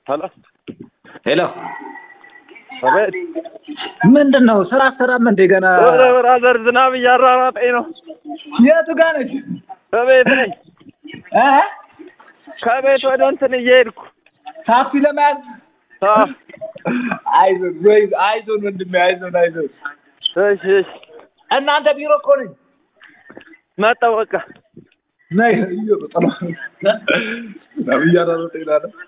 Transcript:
ሄሎ ሄሎ አቤት። ምንድን ነው ስራ አሰራም እንዴ ገና ኧረ ብራዘር ዝናብ እያራራጠኝ ነው። የቱ ጋር ነች ከቤት ነኝ። እ ከቤት ወደ እንትን እየሄድኩ ታክሲ ለመያዝ አዎ። አይዞን ወይ አይዞን ወንድሜ አይዞን አይዞን እሺ እሺ እናንተ ቢሮ እኮ ነኝ መጣሁ በቃ ነይ እየሮጠ ነው ዝናብ እያራራጠኝ ነው